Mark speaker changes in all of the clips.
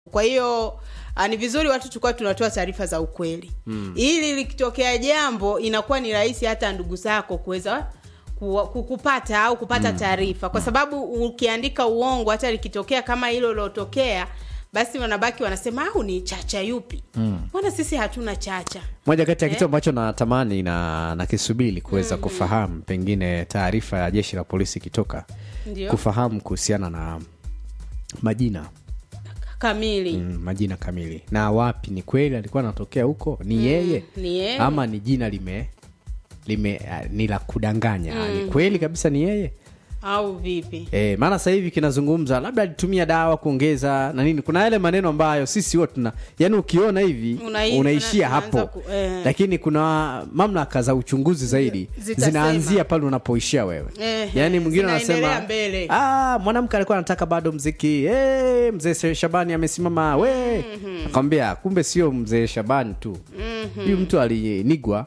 Speaker 1: kwa hiyo ah, ni vizuri watu tulikuwa tunatoa taarifa za ukweli mm. ili likitokea jambo inakuwa ni rahisi hata ndugu zako kuweza ku- ku- kupata au kupata taarifa kwa sababu ukiandika uongo hata likitokea kama hilo lilotokea basi wanabaki wanasema au ni chacha yupi mbona sisi hatuna chacha
Speaker 2: moja kati ya kitu
Speaker 1: Eh?
Speaker 2: ambacho natamani na nakisubiri kuweza kufahamu pengine taarifa ya jeshi la polisi ikitoka
Speaker 1: ndio
Speaker 2: kufahamu kuhusiana na majina
Speaker 1: kamili
Speaker 2: mm, majina kamili na wapi ni kweli alikuwa anatokea huko ni yeye
Speaker 1: ni yeye.
Speaker 2: ama ni jina lime lime uh, ni la kudanganya ni kweli kabisa ni yeye
Speaker 1: au vipi
Speaker 2: E, maana sasa hivi kinazungumza labda alitumia dawa kuongeza na nini kuna yale maneno ambayo sisi wote tuna yani ukiona hivi
Speaker 1: Unai-
Speaker 2: unaishia
Speaker 1: una- unaanza
Speaker 2: hapo
Speaker 1: ku- eh.
Speaker 2: lakini kuna mamlaka za uchunguzi zaidi
Speaker 1: Zitasema.
Speaker 2: zinaanzia pale unapoishia wewe
Speaker 1: Eh,
Speaker 2: yani mwingine
Speaker 1: zinaendelea
Speaker 2: anasema
Speaker 1: mbele.
Speaker 2: "Ah, mwanamke alikuwa anataka bado mziki hey, mzee shabani amesimama we akamwambia kumbe sio mzee shabani tu huyu mtu alinigwa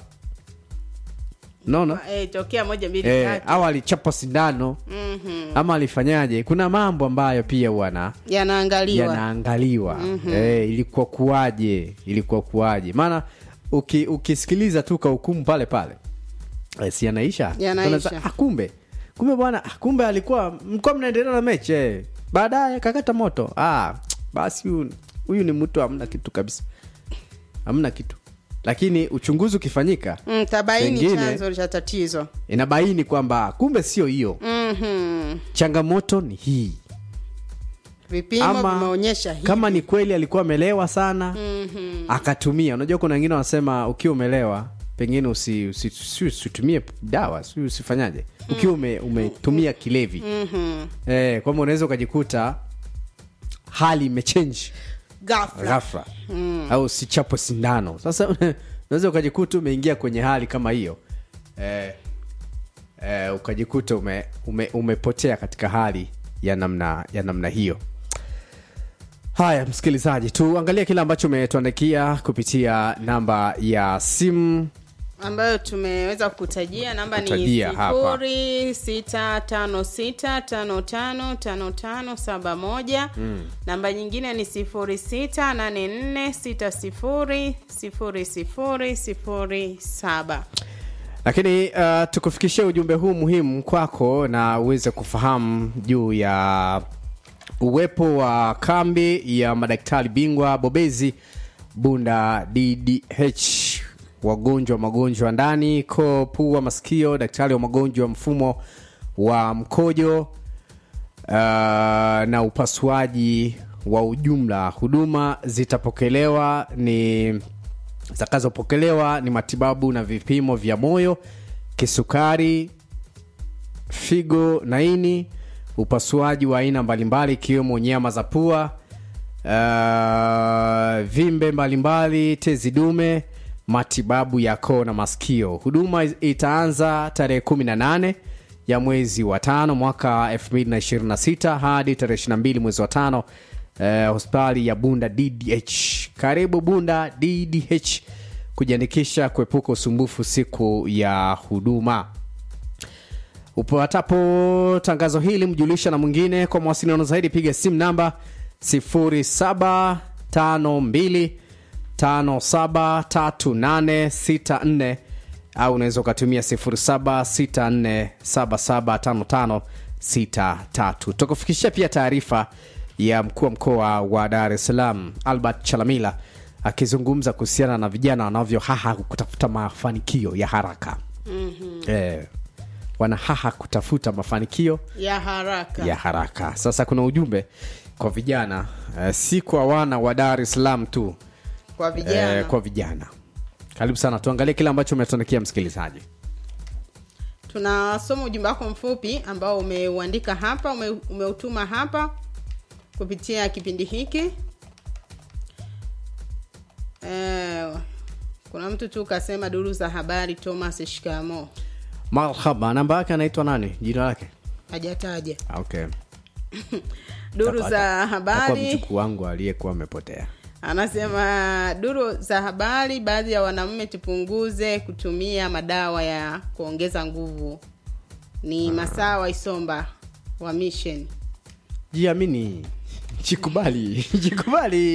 Speaker 2: naona
Speaker 1: eh, tokea moja mbili
Speaker 2: eh,
Speaker 1: tatu
Speaker 2: au alichapa sindano
Speaker 1: Mhm.
Speaker 2: ama alifanyaje kuna mambo ambayo pia wana
Speaker 1: yanaangaliwa
Speaker 2: yanaangaliwa eh, ilikuwa kuwaje ilikuwa kuwaje maana uki, ukisikiliza tu kahukumu pale pale eh, si yanaisha
Speaker 1: Yanaisha.
Speaker 2: Unaza- ah, kumbe kumbe bwana ah, kumbe alikuwa mlikuwa mnaendelea na mechi eh. baadaye kakata moto ah, basi huyu- huyu ni mtu hamna kitu kabisa hamna kitu lakini uchunguzi ukifanyika
Speaker 1: mm, tabaini
Speaker 2: Pengine-
Speaker 1: chanzo cha tatizo
Speaker 2: inabaini kwamba kumbe sio hiyo
Speaker 1: Mhm.
Speaker 2: changamoto ni hii
Speaker 1: vipimo
Speaker 2: ama
Speaker 1: vimeonyesha hivi
Speaker 2: kama ni kweli alikuwa amelewa sana
Speaker 1: Mhm.
Speaker 2: akatumia unajua kuna wengine wanasema ukiwa umelewa pengine usi- usi- usi- usitumie dawa si usifanyaje ukiwa ume, umetumia kilevi
Speaker 1: Mhm.
Speaker 2: eh, kwamba unaweza ukajikuta hali imechange
Speaker 1: ghafla
Speaker 2: ghafla au sichapo sindano sasa unaweza ukajikuta umeingia kwenye hali kama hiyo eh, eh, ukajikuta ume, ume, umepotea katika hali ya namna ya namna hiyo haya msikilizaji tuangalie kile ambacho umetuandikia kupitia namba ya simu
Speaker 1: ambayo tumeweza kutajia namba ni
Speaker 2: Kutajia hapa.
Speaker 1: sifuri sita tano sita tano tano tano tano saba moja namba nyingine ni sifuri sita nane nne sita sifuri sifuri sifuri sifuri saba
Speaker 2: lakini uh, tukufikishia ujumbe huu muhimu kwako na uweze kufahamu juu ya uwepo wa kambi ya madaktari bingwa bobezi bunda ddh wagonjwa wa magonjwa ndani koo pua masikio daktari wa magonjwa ya mfumo wa mkojo uh, na upasuaji wa ujumla huduma zitapokelewa ni zitakazopokelewa ni matibabu na vipimo vya moyo kisukari figo na ini upasuaji wa aina mbalimbali ikiwemo nyama za pua uh, vimbe mbalimbali tezi dume matibabu ya koo na masikio huduma itaanza tarehe 18 ya mwezi wa tano mwaka 2026 hadi tarehe 22 mwezi wa tano eh, hospitali ya bunda ddh karibu bunda ddh kujiandikisha kuepuka usumbufu siku ya huduma upatapo tangazo hili mjulisha na mwingine kwa mawasiliano zaidi piga simu namba 0752573864 au unaweza ukatumia 0764775563 tukufikishia pia taarifa ya mkuu wa mkoa wa dar es salaam albert chalamila akizungumza kuhusiana na vijana wanavyohaha kutafuta mafanikio ya haraka mm-hmm. eh, wanahaha kutafuta mafanikio
Speaker 1: ya haraka
Speaker 2: ya haraka sasa kuna ujumbe kwa vijana eh, si kwa wana wa dar es salaam tu
Speaker 1: kwa vijana
Speaker 2: eh, kwa vijana karibu sana tuangalie kile ambacho umetuandikia msikilizaji
Speaker 1: tunasoma ujumbe wako mfupi ambao umeuandika hapa ume, umeutuma hapa kupitia kipindi hiki eh, kuna mtu tu kasema duru za habari thomas shikamo
Speaker 2: marhaba namba yake anaitwa nani jina lake
Speaker 1: hajataja
Speaker 2: Ah, okay
Speaker 1: duru
Speaker 2: Atakuwa-
Speaker 1: za
Speaker 2: atakuwa
Speaker 1: habari
Speaker 2: mjukuu wangu aliyekuwa amepotea
Speaker 1: anasema duru za habari baadhi ya wanaume tupunguze kutumia madawa ya kuongeza nguvu ni masaa wa isomba wa mission
Speaker 2: jiamini jikubali jikubali